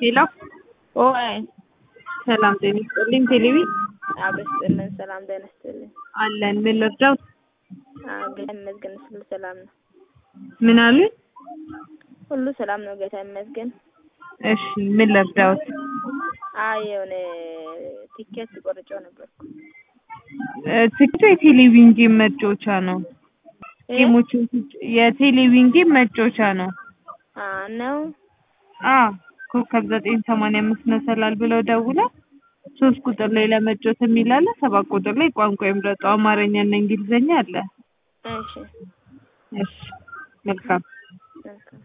ሄሎ ኦይ ሰላም ጤና ይስጥልኝ። ቴሌቪ አብስጥልን ሰላም ጤና ይስጥልኝ። አለን። ምን ልርዳው? ጌታ ይመስገን ሁሉ ሰላም ነው። ምን አሉኝ? ሁሉ ሰላም ነው። ጌታ ይመስገን። እሺ ምን ልርዳውት? አይ የሆነ ቲኬት ቆርጬው ነበርኩ። ትክክል። የቴሌቪዥን ጌም መጫወቻ ነው። ጌሞችን የቴሌቪዥን ጌም መጫወቻ ነው። አ ነው አ ኮከብ ዘጠኝ ሰማንያ አምስት መሰላል ብለው ደውለው ሶስት ቁጥር ላይ ለመጫወት የሚል አለ። ሰባት ቁጥር ላይ ቋንቋ ይምረጡ አማርኛ እና እንግሊዝኛ አለ። እሺ እሺ መልካም መልካም